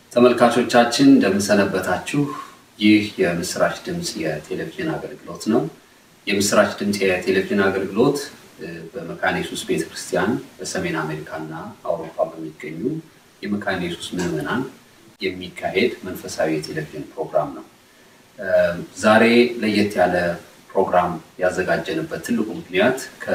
ተመልካቾቻችን እንደምንሰነበታችሁ። ይህ የምስራች ድምፅ የቴሌቪዥን አገልግሎት ነው። የምስራች ድምፅ የቴሌቪዥን አገልግሎት በመካነ ኢየሱስ ቤተክርስቲያን በሰሜን አሜሪካና አውሮፓ በሚገኙ የመካነ ኢየሱስ ምዕመናን የሚካሄድ መንፈሳዊ የቴሌቪዥን ፕሮግራም ነው። ዛሬ ለየት ያለ ፕሮግራም ያዘጋጀንበት ትልቁ ምክንያት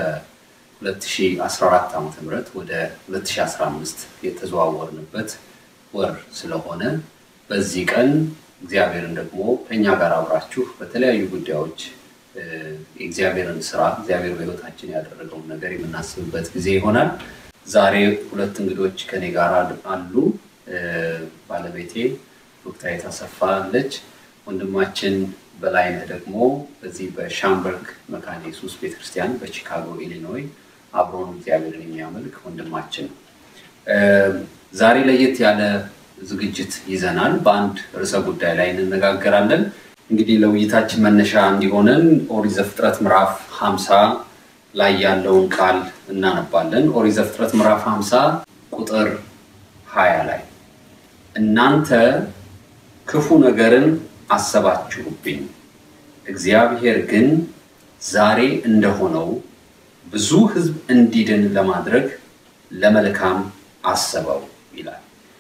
ከ2014 ዓ ም ወደ 2015 የተዘዋወርንበት ወር ስለሆነ በዚህ ቀን እግዚአብሔርን ደግሞ ከእኛ ጋር አብራችሁ በተለያዩ ጉዳዮች የእግዚአብሔርን ስራ እግዚአብሔር በሕይወታችን ያደረገውን ነገር የምናስብበት ጊዜ ይሆናል። ዛሬ ሁለት እንግዶች ከኔ ጋር አሉ። ባለቤቴ ዶክተር አሰፋ አለች። ወንድማችን በላይነህ ደግሞ በዚህ በሻምበርግ መካነ ኢየሱስ ቤተክርስቲያን በቺካጎ ኢሊኖይ አብሮን እግዚአብሔርን የሚያመልክ ወንድማችን ነው። ዛሬ ለየት ያለ ዝግጅት ይዘናል። በአንድ ርዕሰ ጉዳይ ላይ እንነጋገራለን። እንግዲህ ለውይይታችን መነሻ እንዲሆነን ኦሪት ዘፍጥረት ምዕራፍ 50 ላይ ያለውን ቃል እናነባለን። ኦሪት ዘፍጥረት ምዕራፍ 50 ቁጥር 20 ላይ እናንተ ክፉ ነገርን አሰባችሁብኝ፣ እግዚአብሔር ግን ዛሬ እንደሆነው ብዙ ሕዝብ እንዲድን ለማድረግ ለመልካም አሰበው ይላል።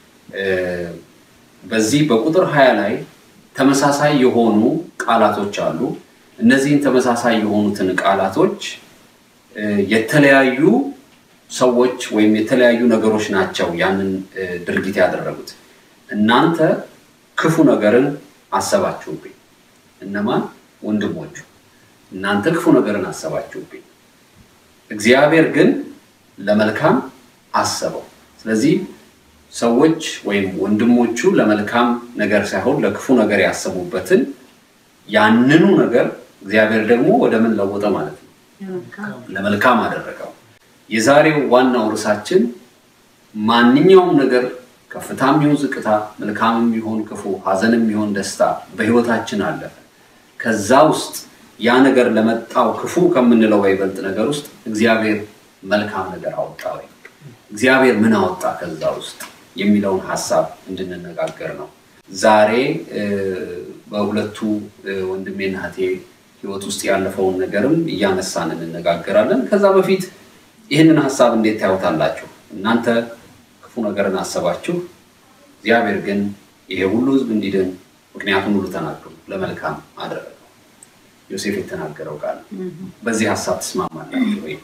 በዚህ በቁጥር 20 ላይ ተመሳሳይ የሆኑ ቃላቶች አሉ። እነዚህን ተመሳሳይ የሆኑትን ቃላቶች የተለያዩ ሰዎች ወይም የተለያዩ ነገሮች ናቸው ያንን ድርጊት ያደረጉት። እናንተ ክፉ ነገርን አሰባችሁብኝ። እነማን? ወንድሞቹ። እናንተ ክፉ ነገርን አሰባችሁብኝ፣ እግዚአብሔር ግን ለመልካም አሰበው። ስለዚህ ሰዎች ወይም ወንድሞቹ ለመልካም ነገር ሳይሆን ለክፉ ነገር ያሰቡበትን ያንኑ ነገር እግዚአብሔር ደግሞ ወደ ምን ለወጠ ማለት ነው? ለመልካም አደረገው። የዛሬው ዋናው ርዕሳችን ማንኛውም ነገር ከፍታም ይሁን ዝቅታ፣ መልካምም ይሁን ክፉ፣ ሐዘንም ይሁን ደስታ በሕይወታችን አለፈ። ከዛ ውስጥ ያ ነገር ለመጣው ክፉ ከምንለው በይበልጥ ነገር ውስጥ እግዚአብሔር መልካም ነገር አወጣ ወይ እግዚአብሔር ምን አወጣ ከዛ ውስጥ የሚለውን ሀሳብ እንድንነጋገር ነው። ዛሬ በሁለቱ ወንድሜና እህቴ ህይወት ውስጥ ያለፈውን ነገርም እያነሳን እንነጋገራለን። ከዛ በፊት ይህንን ሀሳብ እንዴት ታዩታላችሁ? እናንተ ክፉ ነገርን አሰባችሁ፣ እግዚአብሔር ግን ይሄ ሁሉ ህዝብ እንዲድን ምክንያቱም ሁሉ ተናገሩ ለመልካም አደረገው። ዮሴፍ የተናገረው ቃል በዚህ ሀሳብ ትስማማላችሁ ወይ?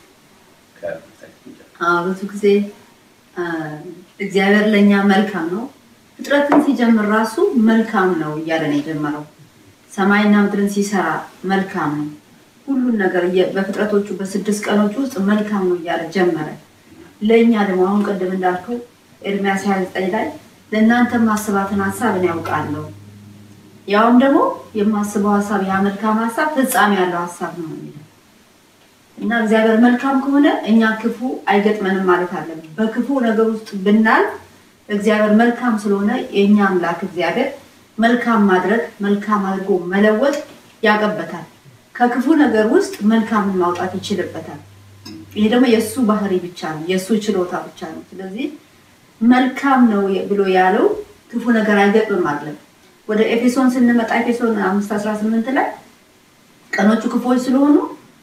ብዙ ጊዜ እግዚአብሔር ለእኛ መልካም ነው። ፍጥረትን ሲጀምር ራሱ መልካም ነው እያለ ነው የጀመረው። ሰማይና ምድርን ሲሰራ መልካም ነው። ሁሉን ነገር በፍጥረቶቹ በስድስት ቀኖች ውስጥ መልካም ነው እያለ ጀመረ። ለእኛ ደግሞ አሁን ቅድም እንዳልከው ኤርሚያስ 29 ላይ ለእናንተ ማስባትን ሀሳብ እኔ ያውቃለሁ፣ ያውም ደግሞ የማስበው ሀሳብ ያ መልካም ሀሳብ ፍጻሜ ያለው ሀሳብ ነው የሚለው እና እግዚአብሔር መልካም ከሆነ እኛ ክፉ አይገጥመንም ማለት አለብን። በክፉ ነገር ውስጥ ብናል እግዚአብሔር መልካም ስለሆነ የእኛ አምላክ እግዚአብሔር መልካም ማድረግ መልካም አድርጎ መለወጥ ያቀበታል። ከክፉ ነገር ውስጥ መልካምን ማውጣት ይችልበታል። ይሄ ደግሞ የእሱ ባህሪ ብቻ ነው፣ የእሱ ችሎታ ብቻ ነው። ስለዚህ መልካም ነው ብሎ ያለው ክፉ ነገር አይገጥምም አለ። ወደ ኤፌሶን ስንመጣ ኤፌሶን አምስት አስራ ስምንት ላይ ቀኖቹ ክፉዎች ስለሆኑ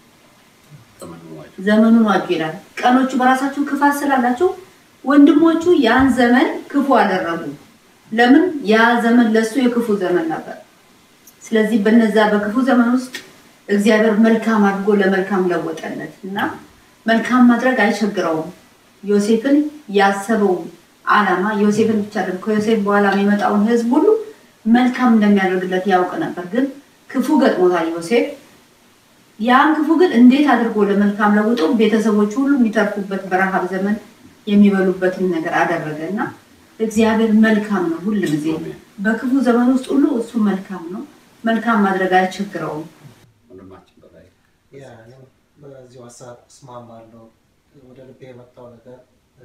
ዘመኑን ዋጁ ይላል። ቀኖቹ በራሳቸው ክፋት ስላላቸው ወንድሞቹ ያን ዘመን ክፉ አደረጉ። ለምን? ያ ዘመን ለሱ የክፉ ዘመን ነበር። ስለዚህ በነዛ በክፉ ዘመን ውስጥ እግዚአብሔር መልካም አድርጎ ለመልካም ለወጠለት እና መልካም ማድረግ አይቸግረውም። ዮሴፍን ያሰበው ዓላማ ዮሴፍን ብቻ አይደለም፣ ከዮሴፍ በኋላ የሚመጣውን ሕዝብ ሁሉ መልካም እንደሚያደርግለት ያውቅ ነበር። ግን ክፉ ገጥሞታል ዮሴፍ ያን ክፉ ግን እንዴት አድርጎ ለመልካም ለውጦ ቤተሰቦች ሁሉ የሚተርፉበት በረሃብ ዘመን የሚበሉበትን ነገር አደረገ እና እግዚአብሔር መልካም ነው። ሁል ጊዜ በክፉ ዘመን ውስጥ ሁሉ እሱ መልካም ነው። መልካም ማድረግ አይቸግረውም። በዚሁ ሀሳብ እስማማለሁ። ወደ ልቤ የመጣው ነገር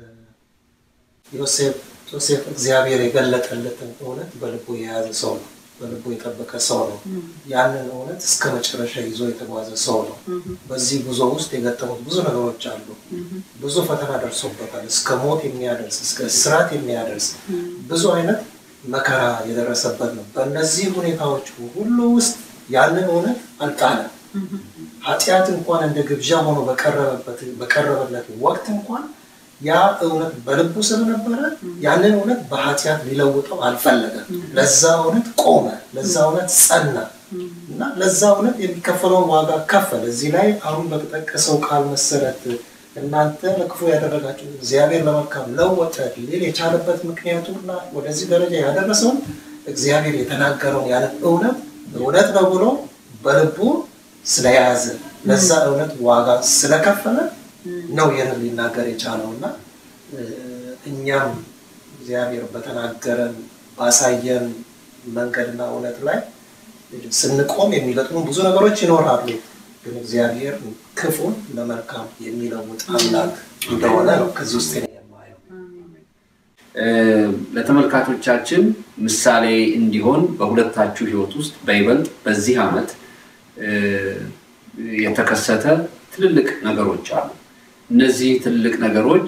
ዮሴፍ ዮሴፍ እግዚአብሔር የገለጠለትን እውነት በልቡ የያዘ ሰው ነው። በልቡ የጠበቀ ሰው ነው። ያንን እውነት እስከ መጨረሻ ይዞ የተጓዘ ሰው ነው። በዚህ ጉዞ ውስጥ የገጠሙት ብዙ ነገሮች አሉ። ብዙ ፈተና ደርሶበታል። እስከ ሞት የሚያደርስ እስከ እስራት የሚያደርስ ብዙ አይነት መከራ የደረሰበት ነው። በእነዚህ ሁኔታዎች ሁሉ ውስጥ ያንን እውነት አልጣለም። ኃጢአት እንኳን እንደ ግብዣ ሆኖ በቀረበበት በቀረበለት ወቅት እንኳን ያ እውነት በልቡ ስለነበረ ያንን እውነት በኃጢአት ሊለውጠው አልፈለገም። ለዛ እውነት ቆመ፣ ለዛ እውነት ጸና እና ለዛ እውነት የሚከፈለውን ዋጋ ከፈለ። እዚህ ላይ አሁን በተጠቀሰው ቃል መሰረት እናንተ ለክፉ ያደረጋችሁ እግዚአብሔር ለመልካም ለወጠ ሊል የቻለበት ምክንያቱና ወደዚህ ደረጃ ያደረሰውን እግዚአብሔር የተናገረውን ያንን እውነት እውነት ነው ብሎ በልቡ ስለያዘ ለዛ እውነት ዋጋ ስለከፈለ ነው ይህንን ሊናገር የቻለው እና እኛም እግዚአብሔር በተናገረን ባሳየን መንገድና እውነት ላይ ስንቆም የሚገጥሙ ብዙ ነገሮች ይኖራሉ። ግን እግዚአብሔር ክፉን ለመልካም የሚለውጥ አምላክ እንደሆነ ነው ከዚህ ውስጥ የማየው። ለተመልካቾቻችን ምሳሌ እንዲሆን በሁለታችሁ ሕይወት ውስጥ በይበልጥ በዚህ ዓመት የተከሰተ ትልልቅ ነገሮች አሉ። እነዚህ ትልልቅ ነገሮች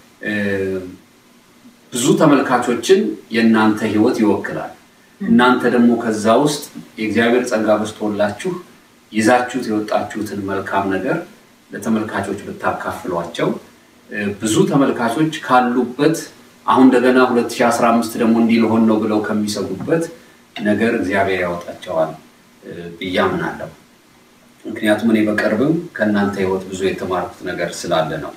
ብዙ ተመልካቾችን የእናንተ ሕይወት ይወክላል። እናንተ ደግሞ ከዛ ውስጥ የእግዚአብሔር ጸጋ በዝቶላችሁ ይዛችሁት የወጣችሁትን መልካም ነገር ለተመልካቾች ብታካፍሏቸው ብዙ ተመልካቾች ካሉበት አሁን እንደገና 2015 ደግሞ እንዲህ ልሆን ነው ብለው ከሚሰጉበት ነገር እግዚአብሔር ያወጣቸዋል ብዬ አምናለሁ። ምክንያቱም እኔ በቅርብም ከእናንተ ህይወት ብዙ የተማርኩት ነገር ስላለ ነው።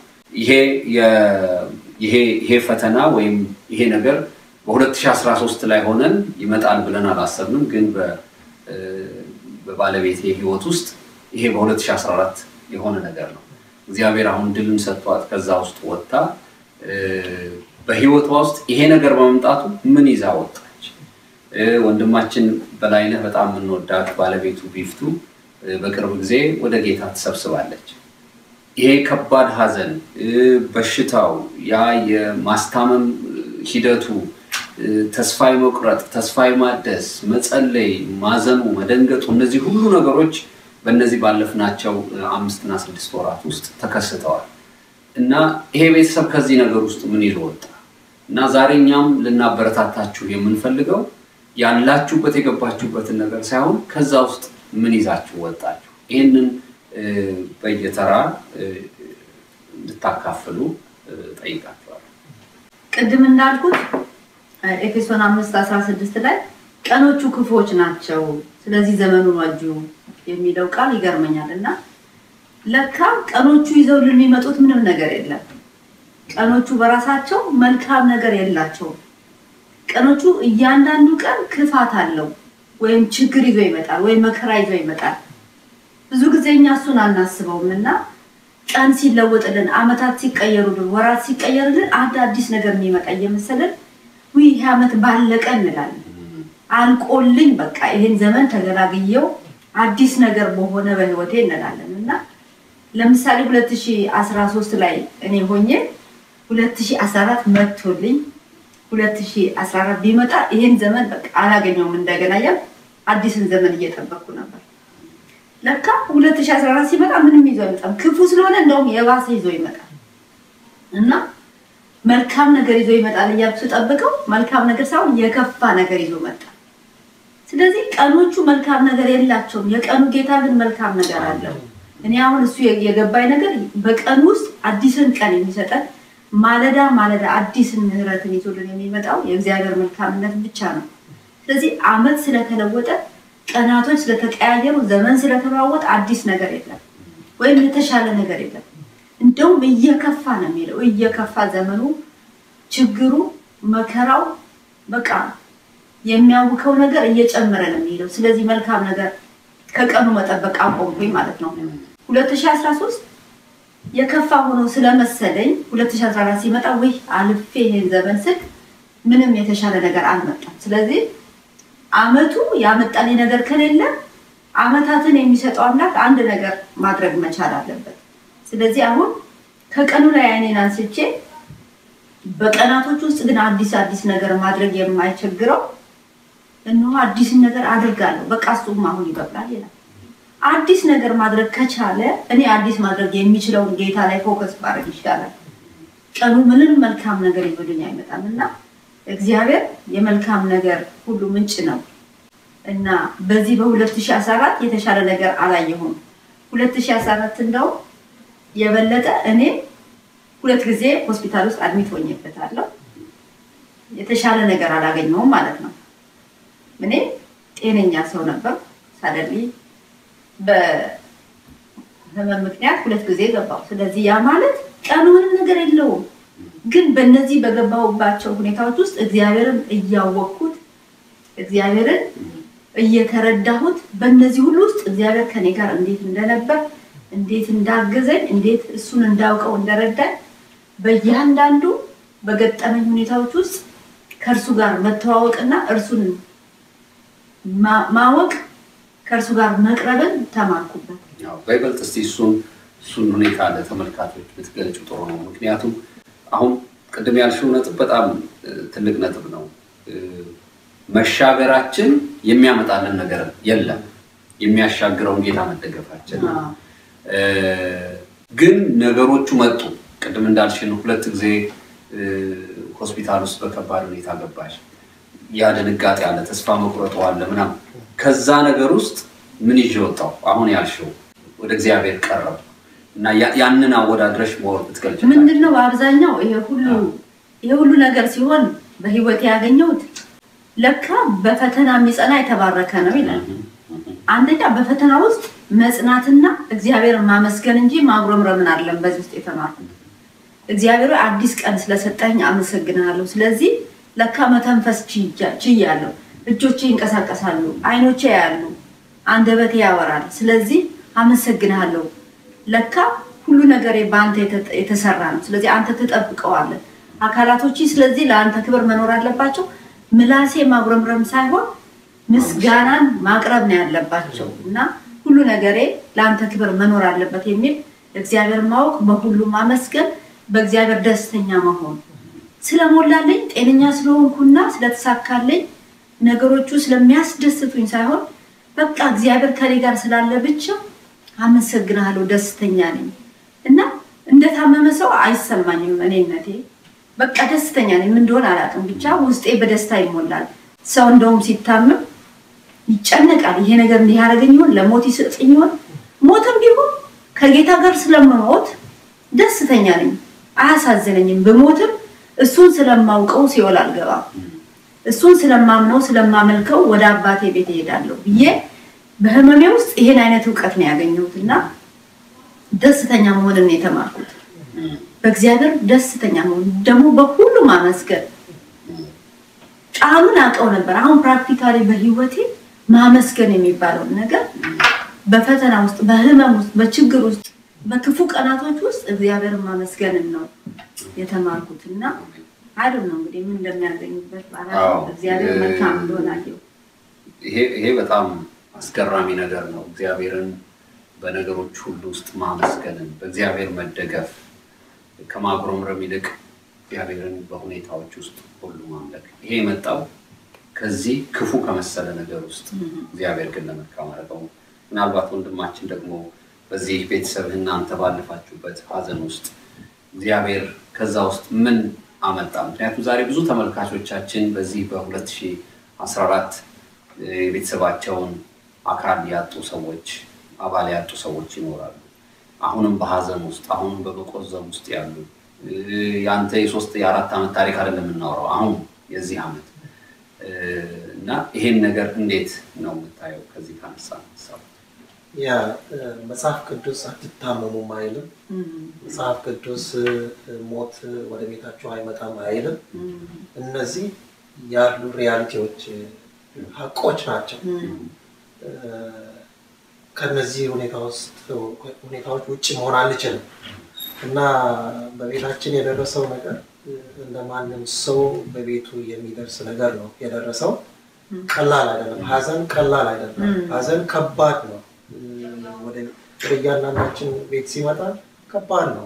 ይሄ ፈተና ወይም ይሄ ነገር በ2013 ላይ ሆነን ይመጣል ብለን አላሰብንም። ግን በባለቤቴ ህይወት ውስጥ ይሄ በ2014 የሆነ ነገር ነው። እግዚአብሔር አሁን ድልን ሰጥቷት ከዛ ውስጥ ወጥታ በህይወቷ ውስጥ ይሄ ነገር በመምጣቱ ምን ይዛ ወጣች? ወንድማችን በላይነህ በጣም የምንወዳት ባለቤቱ ቢፍቱ በቅርብ ጊዜ ወደ ጌታ ትሰብስባለች። ይሄ ከባድ ሐዘን፣ በሽታው፣ ያ የማስታመም ሂደቱ፣ ተስፋ መቁረጥ፣ ተስፋ ማደስ፣ መጸለይ፣ ማዘኑ፣ መደንገጡ እነዚህ ሁሉ ነገሮች በእነዚህ ባለፍናቸው አምስትና ስድስት ወራት ውስጥ ተከስተዋል እና ይሄ ቤተሰብ ከዚህ ነገር ውስጥ ምን ይዞ ወጣ እና ዛሬ እኛም ልናበረታታችሁ የምንፈልገው ያላችሁበት የገባችሁበትን ነገር ሳይሆን ከዛ ውስጥ ምን ይዛችሁ ወጣችሁ? ይህንን በየተራ እንድታካፍሉ ጠይቃችኋለሁ። ቅድም እንዳልኩት ኤፌሶን አምስት አስራ ስድስት ላይ ቀኖቹ ክፉዎች ናቸው፣ ስለዚህ ዘመኑን ዋጁ የሚለው ቃል ይገርመኛል እና ለካ ቀኖቹ ይዘው የሚመጡት ምንም ነገር የለም። ቀኖቹ በራሳቸው መልካም ነገር የላቸውም። ቀኖቹ እያንዳንዱ ቀን ክፋት አለው ወይም ችግር ይዞ ይመጣል ወይም መከራ ይዞ ይመጣል። ብዙ ጊዜ እኛ እሱን አናስበውም እና ቀን ሲለወጥልን፣ አመታት ሲቀየሩልን፣ ወራት ሲቀየርልን አንድ አዲስ ነገር የሚመጣ እየመሰለን ውይ ይሄ ዓመት ባለቀ እንላለን። አልቆልኝ በቃ ይሄን ዘመን ተገላግየው አዲስ ነገር በሆነ በህይወቴ እንላለን እና ለምሳሌ 2013 ላይ እኔ ሆኜ 2014 መጥቶልኝ 2014 ቢመጣ ይሄን ዘመን በቃ አላገኘውም እንደገና ያል አዲስን ዘመን እየጠበቅኩ ነበር። ለካ 2014 ሲመጣ ምንም ይዞ አይመጣም። ክፉ ስለሆነ እንደውም የባሰ ይዞ ይመጣል እና መልካም ነገር ይዞ ይመጣል እያልኩ ስጠብቀው መልካም ነገር ሳይሆን የከፋ ነገር ይዞ መጣ። ስለዚህ ቀኖቹ መልካም ነገር የላቸውም። የቀኑ ጌታ ግን መልካም ነገር አለው። እኔ አሁን እሱ የገባኝ ነገር በቀን ውስጥ አዲስን ቀን የሚሰጠን ማለዳ ማለዳ አዲስን ምህረትን ይዞልን የሚመጣው የእግዚአብሔር መልካምነት ብቻ ነው። ስለዚህ አመት ስለተለወጠ ቀናቶች ስለተቀያየሩ ዘመን ስለተለዋወጠ አዲስ ነገር የለም ወይም የተሻለ ነገር የለም። እንደውም እየከፋ ነው የሚለው እየከፋ ዘመኑ፣ ችግሩ፣ መከራው በቃ የሚያውከው ነገር እየጨመረ ነው የሚለው። ስለዚህ መልካም ነገር ከቀኑ መጠበቅ አቆምኩኝ ማለት ነው። 2013 የከፋ ሆኖ ስለመሰለኝ 2014 ሲመጣ ወይ አልፌ ይሄን ዘመን ስል ምንም የተሻለ ነገር አልመጣም። ስለዚህ አመቱ ያመጣልኝ ነገር ከሌለ አመታትን የሚሰጠው አምላክ አንድ ነገር ማድረግ መቻል አለበት። ስለዚህ አሁን ከቀኑ ላይ አይኔን አንስቼ በቀናቶች ውስጥ ግን አዲስ አዲስ ነገር ማድረግ የማይቸግረው እነሆ አዲስን ነገር አድርጋለሁ፣ በቃ እሱም አሁን ይበቃል ይላል። አዲስ ነገር ማድረግ ከቻለ እኔ አዲስ ማድረግ የሚችለውን ጌታ ላይ ፎከስ ማድረግ ይሻላል። ቀኑ ምንም መልካም ነገር ይብሉኝ አይመጣም እና እግዚአብሔር የመልካም ነገር ሁሉ ምንጭ ነው እና በዚህ በ2014 የተሻለ ነገር አላየሁም። 2014 እንደው የበለጠ እኔ ሁለት ጊዜ ሆስፒታል ውስጥ አድሚት ሆኜበታለሁ። የተሻለ ነገር አላገኘውም ማለት ነው። እኔ ጤነኛ ሰው ነበር። ሳደሊ በህመም ምክንያት ሁለት ጊዜ ገባው። ስለዚህ ያ ማለት ቀኑ ምንም ነገር የለውም። ግን በእነዚህ በገባሁባቸው ሁኔታዎች ውስጥ እግዚአብሔርን እያወቅኩት እግዚአብሔርን እየተረዳሁት በእነዚህ ሁሉ ውስጥ እግዚአብሔር ከኔ ጋር እንዴት እንደነበር እንዴት እንዳገዘኝ እንዴት እሱን እንዳውቀው እንደረዳኝ በእያንዳንዱ በገጠመኝ ሁኔታዎች ውስጥ ከእርሱ ጋር መተዋወቅና እርሱን ማወቅ ከእርሱ ጋር መቅረብን ተማርኩበት። በይበልጥ እስቲ እሱን እሱን ሁኔታ ለተመልካቾች ብትገልጩ ጥሩ ነው። ምክንያቱም አሁን ቅድም ያልሽው ነጥብ በጣም ትልቅ ነጥብ ነው። መሻገራችን የሚያመጣልን ነገር የለም። የሚያሻግረውን ጌታ መደገፋችን ነው። ግን ነገሮቹ መጡ። ቅድም እንዳልሽን ሁለት ጊዜ ሆስፒታል ውስጥ በከባድ ሁኔታ ገባሽ። ያ ድንጋጤ አለ፣ ተስፋ መቁረጡ አለ ምናምን። ከዛ ነገር ውስጥ ምን ይዤ ወጣሁ? አሁን ያልሽው ወደ እግዚአብሔር ቀረቡ እና ያንን አወዳድረሽ መወር ብትገልጭ ምንድን ነው በአብዛኛው ይሄ ሁሉ ይሄ ሁሉ ነገር ሲሆን በህይወት ያገኘሁት ለካ በፈተና የሚጸና የተባረከ ነው ይላል። አንደኛ በፈተና ውስጥ መጽናትና እግዚአብሔርን ማመስገን እንጂ ማጉረምረምን አይደለም። በዚህ ውስጥ የተማርኩት እግዚአብሔር አዲስ ቀን ስለሰጠኝ አመሰግናለሁ። ስለዚህ ለካ መተንፈስ ችያለሁ። እጆቼ ይንቀሳቀሳሉ፣ አይኖቼ ያሉ፣ አንደበቴ ያወራል። ስለዚህ አመሰግናለሁ። ለካ ሁሉ ነገሬ በአንተ የተሰራ ነው። ስለዚህ አንተ ትጠብቀዋለህ። አካላቶች ስለዚህ ለአንተ ክብር መኖር አለባቸው። ምላሴ ማጉረምረም ሳይሆን ምስጋናን ማቅረብ ነው ያለባቸው እና ሁሉ ነገሬ ለአንተ ክብር መኖር አለበት የሚል እግዚአብሔር ማወቅ፣ በሁሉ ማመስገን፣ በእግዚአብሔር ደስተኛ መሆን ስለሞላልኝ ጤነኛ ስለሆንኩና ስለተሳካልኝ ነገሮቹ ስለሚያስደስቱኝ ሳይሆን በቃ እግዚአብሔር ከኔ ጋር ስላለ ብቻ አመሰግናለሁ፣ ደስተኛ ነኝ እና እንደታመመ ሰው አይሰማኝም እኔነቴ በቃ ደስተኛ ነኝ። ምን እንደሆነ አላውቅም፣ ብቻ ውስጤ በደስታ ይሞላል። ሰው እንደውም ሲታመም ይጨነቃል። ይሄ ነገር እንዲህ ያደረገኝ ይሆን፣ ለሞት ይሰጥኝ ይሆን? ሞትም ቢሆን ከጌታ ጋር ስለምሞት ደስተኛ ነኝ፣ አያሳዝነኝም። ብሞትም እሱን ስለማውቀው ሲኦል አልገባም። እሱን ስለማምነው ስለማመልከው ወደ አባቴ ቤት እሄዳለሁ ብዬ በህመሜ ውስጥ ይሄን አይነት እውቀት ነው ያገኘሁት እና ደስተኛ መሆንን ነው የተማርኩት። በእግዚአብሔር ደስተኛ መሆን ደግሞ በሁሉ ማመስገን ቃሉን አውቀው ነበር። አሁን ፕራክቲካሊ በህይወቴ ማመስገን የሚባለውን ነገር በፈተና ውስጥ፣ በህመም ውስጥ፣ በችግር ውስጥ፣ በክፉ ቀናቶች ውስጥ እግዚአብሔርን ማመስገንን ነው የተማርኩት እና አይደል ነው እንግዲህ ምን እንደሚያገኙበት እግዚአብሔር መልካም እንደሆነ አየሁ። ይሄ በጣም አስገራሚ ነገር ነው። እግዚአብሔርን በነገሮች ሁሉ ውስጥ ማመስገንን በእግዚአብሔር መደገፍ ከማጉረምረም ይልቅ እግዚአብሔርን በሁኔታዎች ውስጥ ሁሉ ማምለክ። ይሄ የመጣው ከዚህ ክፉ ከመሰለ ነገር ውስጥ እግዚአብሔር ግን ለመልካም አደረገው። ምናልባት ወንድማችን ደግሞ በዚህ ቤተሰብ እናንተ ባለፋችሁበት ሀዘን ውስጥ እግዚአብሔር ከዛ ውስጥ ምን አመጣ? ምክንያቱም ዛሬ ብዙ ተመልካቾቻችን በዚህ በ2014 የቤተሰባቸውን አካል ያጡ ሰዎች፣ አባል ያጡ ሰዎች ይኖራሉ። አሁንም በሀዘን ውስጥ አሁንም በመቆዘም ውስጥ ያሉ የአንተ የሶስት የአራት ዓመት ታሪክ አይደለም የምናወራው አሁን የዚህ ዓመት እና ይሄን ነገር እንዴት ነው የምታየው? ከዚህ ካነሳ ሀሳብ ያ መጽሐፍ ቅዱስ አትታመሙም አይልም። መጽሐፍ ቅዱስ ሞት ወደ ቤታችሁ አይመጣም አይልም። እነዚህ ያሉ ሪያሊቲዎች ሀቆች ናቸው። ከነዚህ ሁኔታዎች ውጭ መሆን አንችልም እና በቤታችን የደረሰው ነገር እንደ ማንም ሰው በቤቱ የሚደርስ ነገር ነው የደረሰው። ቀላል አይደለም። ሀዘን ቀላል አይደለም። ሀዘን ከባድ ነው። ወደ እያንዳንዳችን ቤት ሲመጣ ከባድ ነው።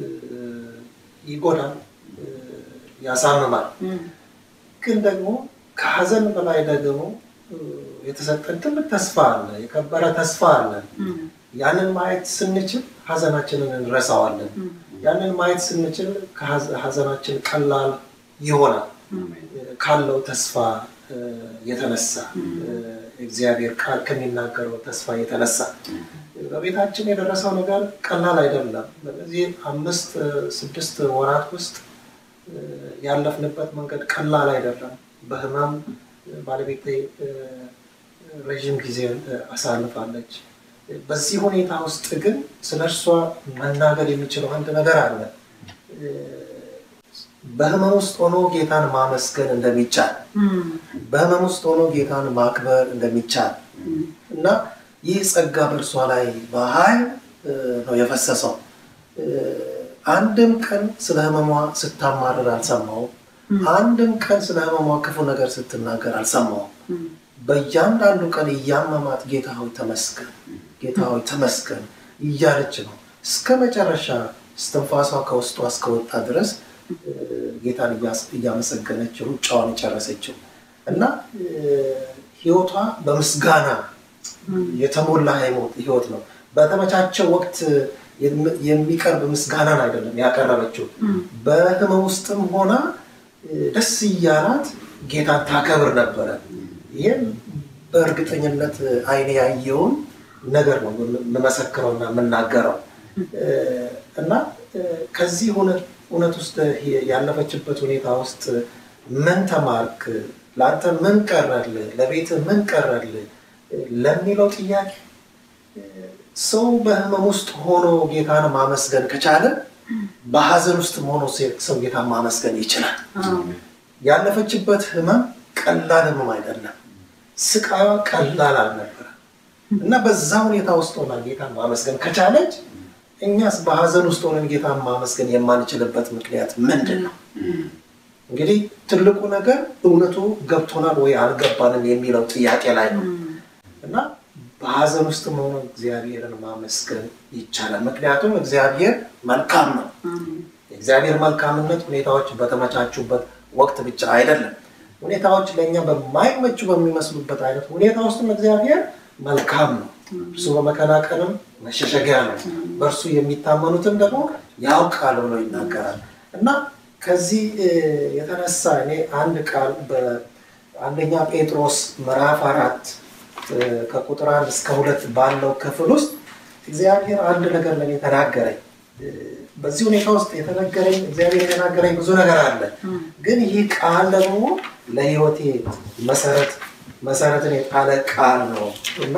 ይጎዳል፣ ያሳምማል። ግን ደግሞ ከሀዘን በላይ ደግሞ የተሰጠን ትልቅ ተስፋ አለ፣ የከበረ ተስፋ አለ። ያንን ማየት ስንችል ሀዘናችንን እንረሳዋለን። ያንን ማየት ስንችል ሀዘናችን ቀላል ይሆናል። ካለው ተስፋ የተነሳ እግዚአብሔር ቃል ከሚናገረው ተስፋ የተነሳ በቤታችን የደረሰው ነገር ቀላል አይደለም። በዚህ አምስት ስድስት ወራት ውስጥ ያለፍንበት መንገድ ቀላል አይደለም። በህመም ባለቤቴ ረዥም ጊዜ አሳልፋለች። በዚህ ሁኔታ ውስጥ ግን ስለ እርሷ መናገር የሚችለው አንድ ነገር አለ። በህመም ውስጥ ሆኖ ጌታን ማመስገን እንደሚቻል፣ በህመም ውስጥ ሆኖ ጌታን ማክበር እንደሚቻል እና ይህ ጸጋ በእርሷ ላይ በኃይል ነው የፈሰሰው። አንድም ቀን ስለ ህመሟ ስታማርር አልሰማውም። አንድም ቀን ስለ ህመሟ ክፉ ነገር ስትናገር አልሰማውም። በእያንዳንዱ ቀን እያመማት ጌታ ሆይ ተመስገን፣ ጌታ ሆይ ተመስገን እያለች ነው እስከ መጨረሻ እስትንፋሷ ከውስጧ እስከወጣ ድረስ ጌታን እያመሰገነች ሩጫዋን የጨረሰችው እና ህይወቷ በምስጋና የተሞላ ህይወት ነው። በተመቻቸው ወቅት የሚቀርብ ምስጋናን አይደለም ያቀረበችው። በህመም ውስጥም ሆና ደስ እያላት ጌታን ታከብር ነበረ። ይህም በእርግጠኝነት አይኔ ያየውን ነገር ነው የምመሰክረውና የምናገረው እና ከዚህ እውነት ውስጥ ያለፈችበት ሁኔታ ውስጥ ምን ተማርክ? ለአንተ ምን ቀረልህ? ለቤት ምን ቀረልህ? ለሚለው ጥያቄ ሰው በህመም ውስጥ ሆኖ ጌታን ማመስገን ከቻለ በሀዘን ውስጥ ሆኖ ሰው ጌታን ማመስገን ይችላል። ያለፈችበት ህመም ቀላል ህመም አይደለም። ስቃዩ ቀላል አልነበረ እና በዛ ሁኔታ ውስጥ ሆና ጌታን ማመስገን ከቻለች እኛስ በሀዘን ውስጥ ሆነን ጌታን ማመስገን የማንችልበት ምክንያት ምንድን ነው? እንግዲህ ትልቁ ነገር እውነቱ ገብቶናል ወይ አልገባንም የሚለው ጥያቄ ላይ ነው እና በሀዘን ውስጥ መሆኑ እግዚአብሔርን ማመስገን ይቻላል። ምክንያቱም እግዚአብሔር መልካም ነው። የእግዚአብሔር መልካምነት ሁኔታዎች በተመቻቹበት ወቅት ብቻ አይደለም። ሁኔታዎች ለእኛ በማይመቹ በሚመስሉበት አይነት ሁኔታ ውስጥም እግዚአብሔር መልካም ነው። እርሱ በመከናቀንም መሸሸጊያ ነው፣ በእርሱ የሚታመኑትን ደግሞ ያውቃል ብሎ ይናገራል እና ከዚህ የተነሳ እኔ አንድ ቃል በአንደኛ ጴጥሮስ ምዕራፍ አራት ከቁጥር አንድ እስከ ሁለት ባለው ክፍል ውስጥ እግዚአብሔር አንድ ነገር ለእኔ ተናገረኝ። በዚህ ሁኔታ ውስጥ የተነገረኝ እግዚአብሔር የተናገረኝ ብዙ ነገር አለ። ግን ይህ ቃል ደግሞ ለሕይወቴ መሰረት መሰረትን የጣለ ቃል ነው እና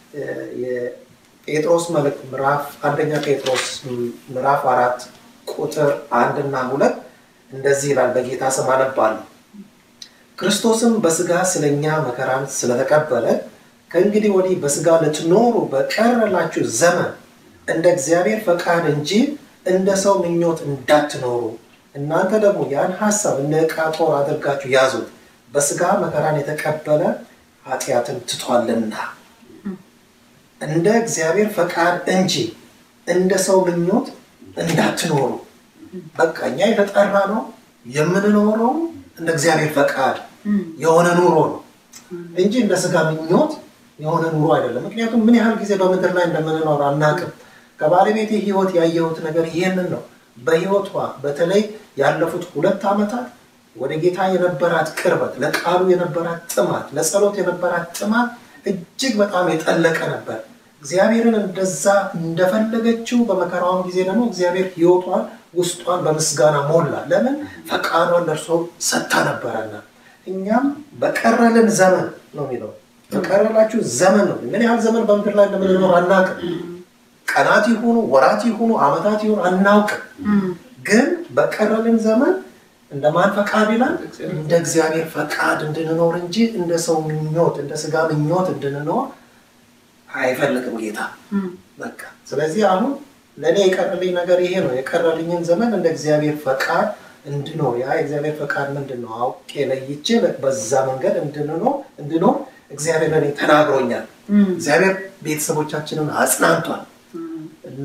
የጴጥሮስ መልእክት ምዕራፍ አንደኛ ጴጥሮስ ምዕራፍ አራት ቁጥር አንድና ሁለት እንደዚህ ይላል። በጌታ ስም አነባለሁ። ክርስቶስም በስጋ ስለኛ መከራን ስለተቀበለ ከእንግዲህ ወዲህ በስጋ ልትኖሩ በቀረላችሁ ዘመን እንደ እግዚአብሔር ፈቃድ እንጂ እንደ ሰው ምኞት እንዳትኖሩ እናንተ ደግሞ ያን ሀሳብ እንደ ዕቃ ጦር አድርጋችሁ ያዙት። በስጋ መከራን የተቀበለ ኃጢአትን ትቷልና እንደ እግዚአብሔር ፈቃድ እንጂ እንደ ሰው ምኞት እንዳትኖሩ። በቃ እኛ የተጠራ ነው የምንኖረው እንደ እግዚአብሔር ፈቃድ የሆነ ኑሮ ነው እንጂ እንደ ስጋ ምኞት የሆነ ኑሮ አይደለም። ምክንያቱም ምን ያህል ጊዜ በምድር ላይ እንደምንኖር አናውቅም። ከባለቤቴ ሕይወት ያየሁት ነገር ይህንን ነው። በሕይወቷ በተለይ ያለፉት ሁለት ዓመታት ወደ ጌታ የነበራት ቅርበት፣ ለቃሉ የነበራት ጥማት፣ ለጸሎት የነበራት ጥማት እጅግ በጣም የጠለቀ ነበር። እግዚአብሔርን እንደዛ እንደፈለገችው በመከራዋም ጊዜ ደግሞ እግዚአብሔር ሕይወቷን ውስጧን በምስጋና ሞላ። ለምን ፈቃዷን ለእርሶ ሰጥታ ነበረና። እኛም በቀረልን ዘመን ነው የሚለው በቀረላችሁ ዘመን ነው። ምን ያህል ዘመን በምድር ላይ እንደምንኖር አናውቅም። ቀናት ይሁኑ ወራት ይሁኑ ዓመታት ይሁኑ አናውቅም። ግን በቀረልን ዘመን እንደማን ፈቃድ ይላል? እንደ እግዚአብሔር ፈቃድ እንድንኖር እንጂ እንደ ሰው ምኞት፣ እንደ ስጋ ምኞት እንድንኖር አይፈልግም ጌታ። በቃ ስለዚህ አሁን ለእኔ የቀረልኝ ነገር ይሄ ነው። የቀረልኝን ዘመን እንደ እግዚአብሔር ፈቃድ እንድኖር ያ የእግዚአብሔር ፈቃድ ምንድን ነው አውቄ ለይቼ በዛ መንገድ እንድንኖር እንድኖር እግዚአብሔር ለእኔ ተናግሮኛል። እግዚአብሔር ቤተሰቦቻችንን አጽናንቷል እና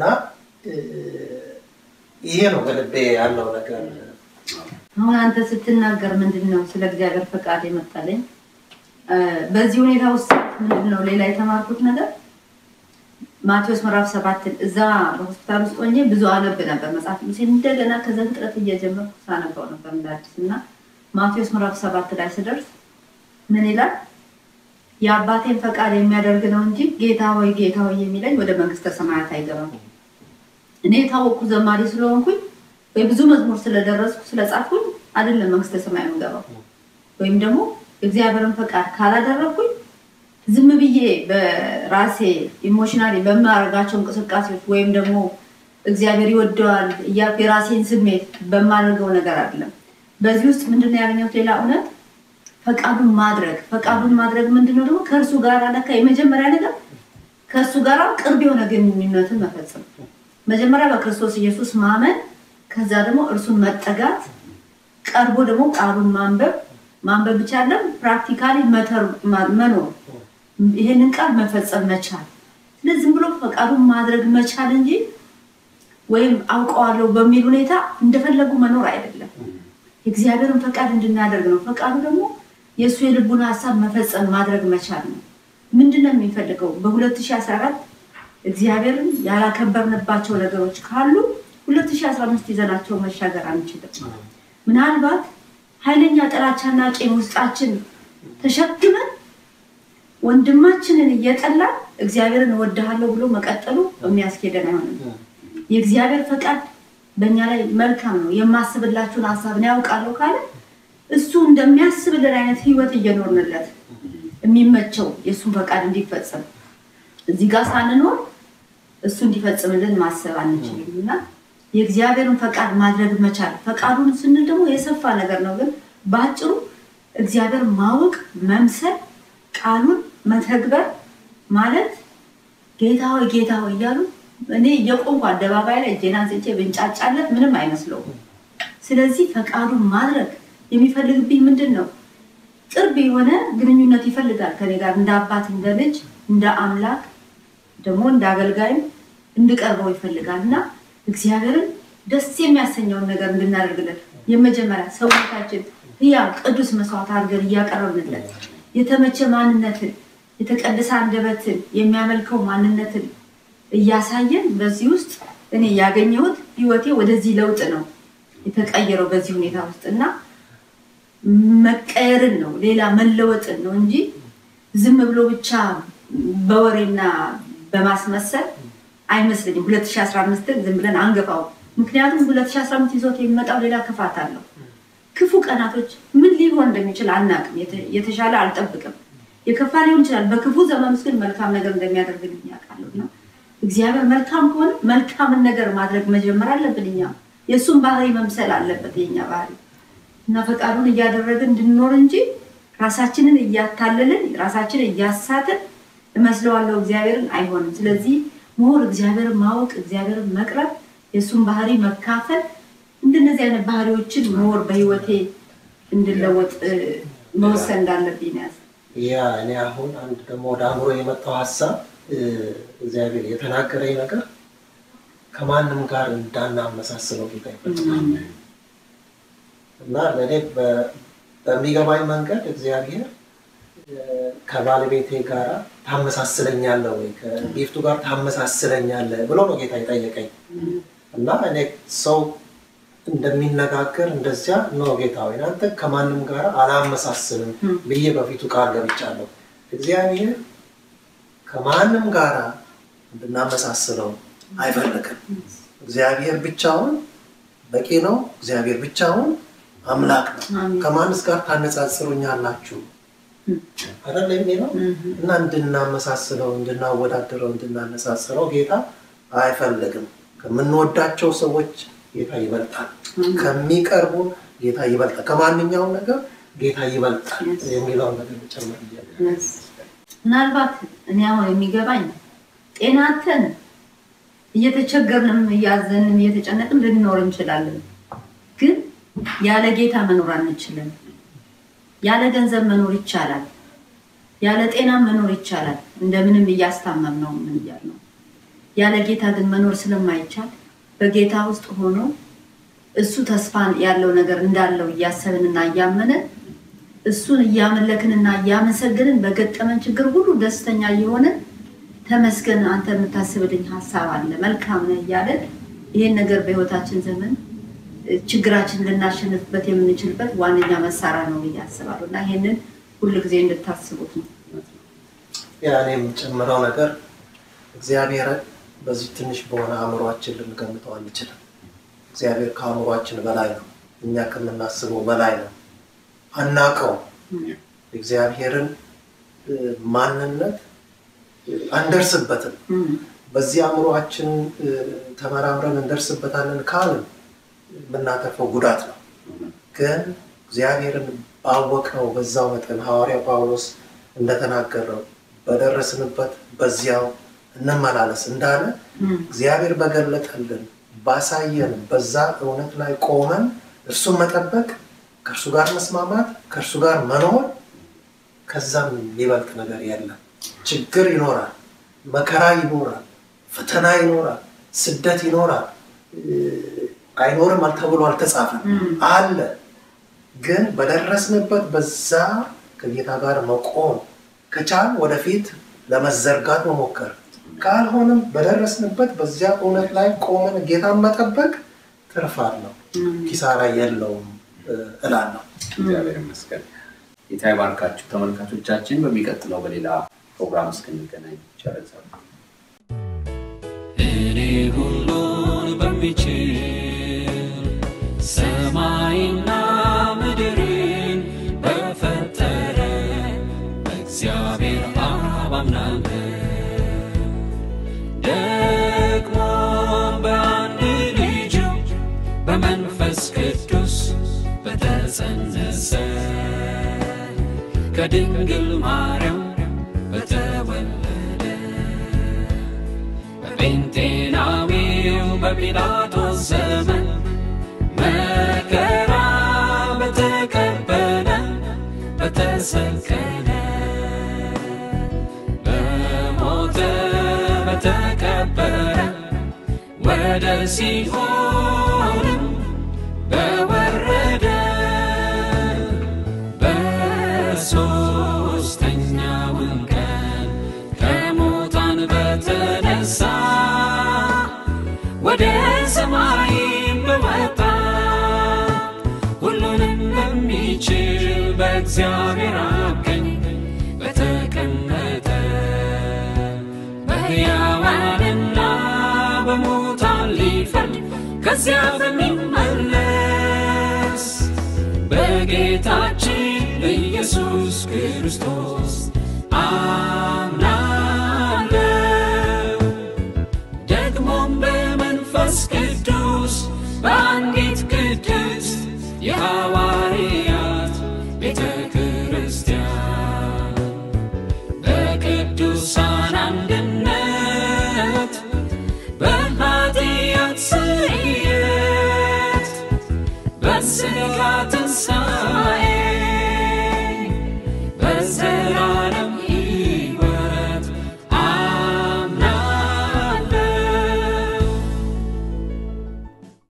ይሄ ነው በልቤ ያለው ነገር። አሁን አንተ ስትናገር ምንድን ነው ስለ እግዚአብሔር ፈቃድ የመጣለኝ በዚህ ሁኔታ ውስጥ ምንድን ነው ሌላ የተማርኩት ነገር ማቴዎስ ምዕራፍ ሰባትን እዛ በሆስፒታል ውስጥ ሆኜ ብዙ አነብ ነበር መጽሐፍ ቅዱሴን እንደገና ከዛ ፍጥረት እየጀመርኩ ሳነባው ነበር እንደ አዲስ እና ማቴዎስ ምዕራፍ ሰባት ላይ ስደርስ ምን ይላል? የአባቴን ፈቃድ የሚያደርግ ነው እንጂ ጌታ ሆይ ጌታ ሆይ የሚለኝ ወደ መንግስተ ሰማያት አይገባም። እኔ የታወቅኩ ዘማሪ ስለሆንኩኝ ወይ ብዙ መዝሙር ስለደረስኩ ስለጻፍኩኝ አይደለም መንግስተ ሰማይ የምገባው። ወይም ደግሞ እግዚአብሔርን ፈቃድ ካላደረግኩኝ ዝም ብዬ በራሴ ኢሞሽናሊ በማደርጋቸው እንቅስቃሴዎች ወይም ደግሞ እግዚአብሔር ይወደዋል እያልኩ የራሴን ስሜት በማደርገው ነገር አይደለም። በዚህ ውስጥ ምንድነው ያገኘሁት ሌላ እውነት ፈቃዱን ማድረግ ፈቃዱን ማድረግ ምንድነው ደግሞ ከእርሱ ጋር ለካ የመጀመሪያ ነገር ከእርሱ ጋር ቅርብ የሆነ ግንኙነትን መፈጸም መጀመሪያ በክርስቶስ ኢየሱስ ማመን ከዛ ደግሞ እርሱን መጠጋት ቀርቦ ደግሞ ቃሉን ማንበብ ማንበብ ብቻ አይደለም ፕራክቲካሊ መኖር ይሄንን ቃል መፈጸም መቻል ስለዚህ ዝም ብሎ ፈቃዱን ማድረግ መቻል እንጂ ወይም አውቀዋለሁ በሚል ሁኔታ እንደፈለጉ መኖር አይደለም የእግዚአብሔርን ፈቃድ እንድናደርግ ነው ፈቃዱ ደግሞ የእሱ የልቡን ሀሳብ መፈጸም ማድረግ መቻል ነው ምንድን ነው የሚፈልገው በ2014 እግዚአብሔርን ያላከበርንባቸው ነገሮች ካሉ 2015 ይዘናቸው መሻገር አንችልም ምናልባት ኃይለኛ ጥላቻና ቄም ውስጣችን ተሸክመን ወንድማችንን እየጠላን እግዚአብሔርን እወድሃለሁ ብሎ መቀጠሉ የሚያስኬደን አይሆንም የእግዚአብሔር ፈቃድ በእኛ ላይ መልካም ነው የማስብላችሁን ሀሳብ ነው ያውቃለሁ ካለ እሱ እንደሚያስብልን አይነት ህይወት እየኖርንለት የሚመቸው የእሱን ፈቃድ እንዲፈጸም እዚህ ጋር ሳንኖር እሱ እንዲፈጽምልን ማሰብ አንችልም እና የእግዚአብሔርን ፈቃድ ማድረግ መቻል ፈቃዱን ስንል ደግሞ የሰፋ ነገር ነው ግን በአጭሩ እግዚአብሔር ማወቅ መምሰል ቃሉን መተግበር ማለት ጌታ ሆይ ጌታ ሆይ እያሉ እኔ እየቆምኩ አደባባይ ላይ እጄን አንስቼ ብንጫጫለት ምንም አይመስለውም ስለዚህ ፈቃዱን ማድረግ የሚፈልግብኝ ምንድን ነው ቅርብ የሆነ ግንኙነት ይፈልጋል ከኔ ጋር እንደ አባት እንደ ልጅ እንደ አምላክ ደግሞ እንደ አገልጋይም እንድቀርበው ይፈልጋል እና እግዚአብሔርን ደስ የሚያሰኘውን ነገር እንድናደርግለት የመጀመሪያ ሰውነታችን ህያ ቅዱስ መስዋዕት አድርገን እያቀረብንለት የተመቸ ማንነትን የተቀደሰ አንደበትን የሚያመልከው ማንነትን እያሳየን በዚህ ውስጥ እኔ ያገኘሁት ህይወቴ ወደዚህ ለውጥ ነው የተቀየረው በዚህ ሁኔታ ውስጥ እና መቀየርን ነው ሌላ መለወጥን ነው እንጂ ዝም ብሎ ብቻ በወሬና በማስመሰል አይመስለኝም 2015ን ዝም ብለን አንገፋው ምክንያቱም 2015 ይዞት የሚመጣው ሌላ ክፋት አለው ክፉ ቀናቶች ምን ሊሆን እንደሚችል አናቅም የተሻለ አልጠብቅም የከፋ ሊሆን ይችላል በክፉ ዘመን ውስጥ ግን መልካም ነገር እንደሚያደርግልኝ ያውቃለሁ እና እግዚአብሔር መልካም ከሆነ መልካምን ነገር ማድረግ መጀመር አለብን እኛ የእሱን ባህሪ መምሰል አለበት የኛ ባህሪ እና ፈቃዱን እያደረግን እንድንኖር እንጂ ራሳችንን እያታለልን ራሳችንን እያሳትን እመስለዋለሁ እግዚአብሔርን አይሆንም ስለዚህ ምሁር እግዚአብሔርን ማወቅ እግዚአብሔርን መቅረብ የእሱን ባህሪ መካፈል እንደነዚህ አይነት ባህሪዎችን ምሁር በህይወቴ እንድለወጥ መወሰን እንዳለብኝ ያዝ ያ እኔ አሁን አንድ ደግሞ ወደ አእምሮ የመጣው ሀሳብ እግዚአብሔር የተናገረኝ ነገር ከማንም ጋር እንዳናመሳስለው ጌታ ይፈልጋል እና ለእኔ በሚገባኝ መንገድ እግዚአብሔር ከባለቤቴ ጋር ታመሳስለኛለ ወይ ከጊፍቱ ጋር ታመሳስለኛለ ብሎ ነው ጌታ የጠየቀኝ እና እኔ ሰው እንደሚነጋገር እንደዚያ ነው ጌታ ወይ አንተ ከማንም ጋር አላመሳስልም ብዬ በፊቱ ቃል ገብቻለሁ እግዚአብሔር ከማንም ጋር እንድናመሳስለው አይፈልግም እግዚአብሔር ብቻውን በቂ ነው እግዚአብሔር ብቻውን አምላክ ነው ከማንስ ጋር ታነጻጽሩኛላችሁ አይደል የሚለው እና እንድናመሳስለው እንድናወዳደረው እንድናነጻጽረው ጌታ አይፈልግም ከምንወዳቸው ሰዎች ጌታ ይበልጣል ከሚቀርቡ ጌታ ይበልጣል ከማንኛውም ነገር ጌታ ይበልጣል የሚለውን ነገር ጨምር ምናልባት እኔ አሁን የሚገባኝ ጤናተን እየተቸገርንም እያዘንም እየተጨነቅን ልንኖር እንችላለን ግን ያለ ጌታ መኖር አንችልም ያለ ገንዘብ መኖር ይቻላል ያለ ጤና መኖር ይቻላል እንደምንም እያስታመም ነው ምን እያል ነው ያለ ጌታ ግን መኖር ስለማይቻል በጌታ ውስጥ ሆኖ እሱ ተስፋ ያለው ነገር እንዳለው እያሰብንና እያመንን እሱን እያመለክንና እያመሰግንን በገጠመን ችግር ሁሉ ደስተኛ እየሆንን ተመስገን አንተ የምታስብልኝ ሀሳብ አለ መልካም ነህ እያለን ይህን ነገር በህይወታችን ዘመን ችግራችን ልናሸንፍበት የምንችልበት ዋነኛ መሳሪያ ነው ብዬ አስባለሁ እና ይህንን ሁል ጊዜ እንድታስቡት ነው። ያኔ የምጨምረው ነገር እግዚአብሔርን በዚህ ትንሽ በሆነ አእምሯችን ልንገምተው አንችልም። እግዚአብሔር ከአእምሯችን በላይ ነው። እኛ ከምናስበው በላይ ነው። አናቀው እግዚአብሔርን ማንነት አንደርስበትም። በዚህ አእምሯችን ተመራምረን እንደርስበታለን ካልን የምናተርፈው ጉዳት ነው። ግን እግዚአብሔርን ባወቅነው በዛው መጠን ሐዋርያ ጳውሎስ እንደተናገረው በደረስንበት በዚያው እንመላለስ እንዳለ እግዚአብሔር በገለጠልን ባሳየን በዛ እውነት ላይ ቆመን እርሱን መጠበቅ፣ ከእርሱ ጋር መስማማት፣ ከእርሱ ጋር መኖር ከዛም የሚበልጥ ነገር የለም። ችግር ይኖራል፣ መከራ ይኖራል፣ ፈተና ይኖራል፣ ስደት ይኖራል። አይኖርም ተብሎ አልተጻፈም፣ አለ። ግን በደረስንበት በዛ ከጌታ ጋር መቆም ከቻል ወደፊት ለመዘርጋት መሞከር ካልሆነም በደረስንበት በዚያ እውነት ላይ ቆመን ጌታን መጠበቅ ትርፍ አለው፣ ኪሳራ የለውም እላለሁ። እግዚአብሔር ይመስገን። ጌታ ይባርካችሁ ተመልካቾቻችን። በሚቀጥለው በሌላ ፕሮግራም እስክንገናኝ ይቻላል። እኔ ሁሉን በሚችል ሰማይና ምድርን በፈጠረ በእግዚአብሔር አብ አምናለሁ። ደግሞ በአንድ ልጁ በመንፈስ ቅዱስ በተጸነሰ ከድንግል ማርያም በተወለደ በጴንጤናዊው በጲላጦስ ዘመን መከራ በተቀበለ በተሰቀለ በሞተ በተቀበረ ወደ ሲኦልም በወረደ በሦስተኛውም ቀን ከሙታን በተነሳ ወደ ሰማይም በወጣ ሁሉንም በሚችል በእግዚአብሔር አብ ቀኝ በተቀመጠ በሕያዋንና በሙታን ሊፈርድ ከዚያ በሚመለስ በጌታችን በኢየሱስ ክርስቶስ አምናለሁ። ደግሞም በመንፈስ ቅዱስ በአንዲት ቅድስት የሐዋርያት ቤተ ክርስቲያን በቅዱሳን አንድነት በኃጢአት ስርየት በሥጋ ትንሣኤ በዘ